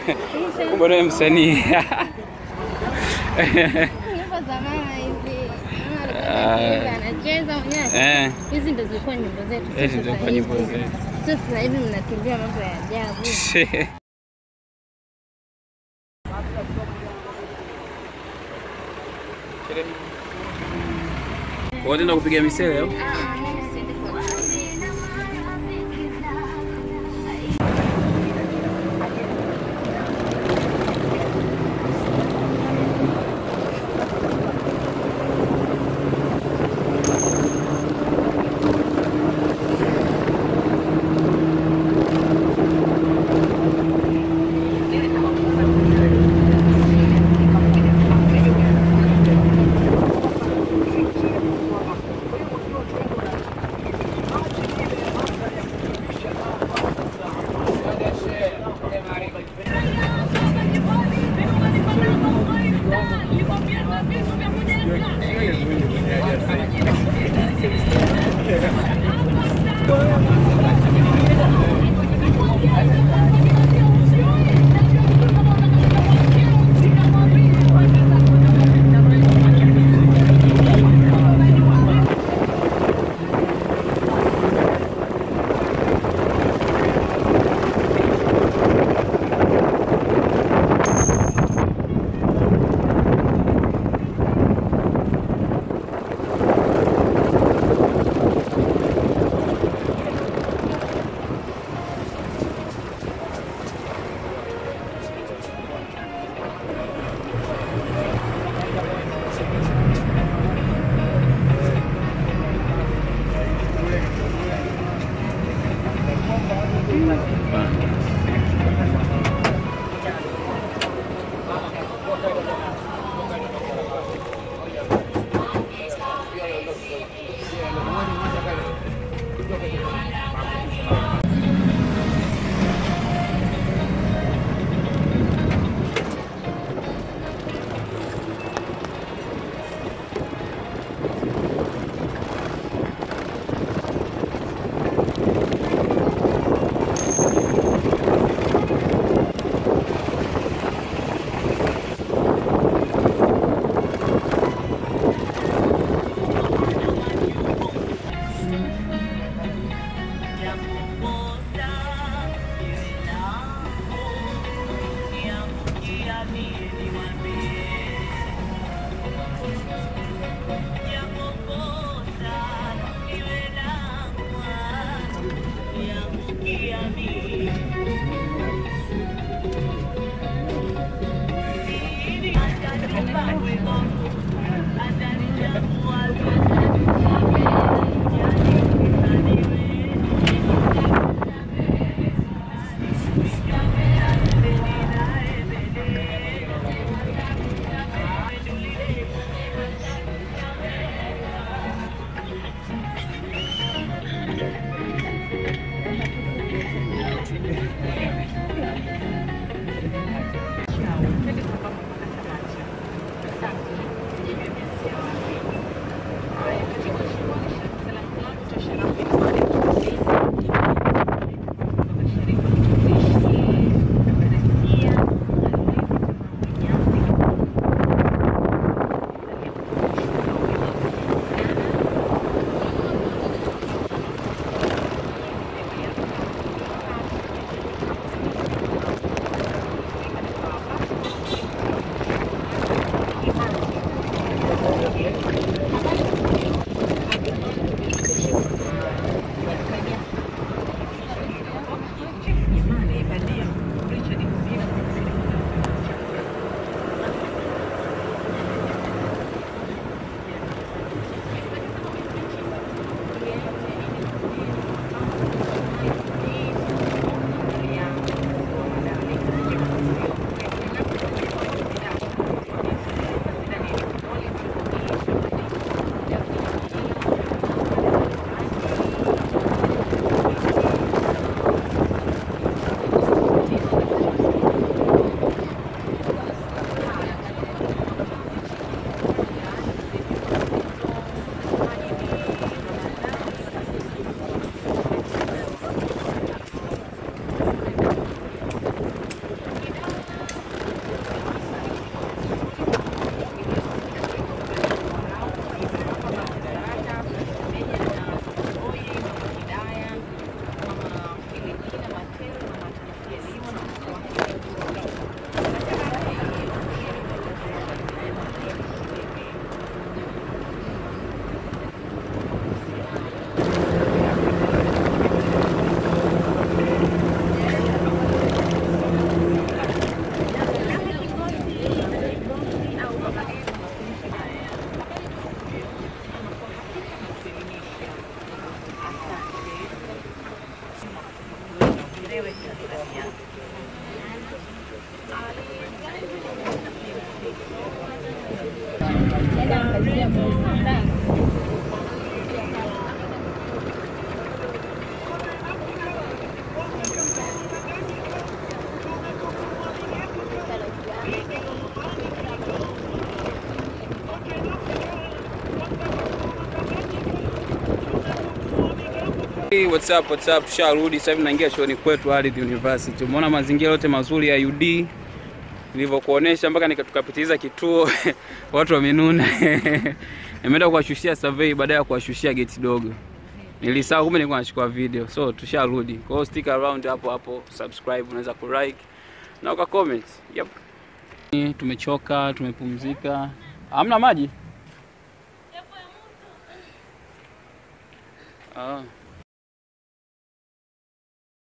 Kumbe wewe msanii. Nyimbo za mama hivi. Mama alikuwa anacheza, anacheza mwenyewe. Eh, Hizi ndo zilikuwa nyimbo zetu. sio hizi sasa ndio nyimbo hivi. zetu. Sio sasa hivi mnakimbia mambo ya ajabu. Wote kupiga misele au? Ah, mimi siendi kwa Hey, what's up, what's up? Tusharudi sasa hivi naingia chuoni kwetu Ardhi University. Umeona mazingira yote mazuri ya UD nilivyokuonesha mpaka tukapitiliza kituo watu wamenuna. Nimeenda kuwashushia survey baada ya kuwashushia geti dogo. Nilisahau kumbe nilikuwa nachukua video. So tusharudi. Kwa hiyo stick around hapo hapo, subscribe, unaweza ku like na uka comment. Yep. Tumechoka, tumepumzika. Hamna maji? Ah.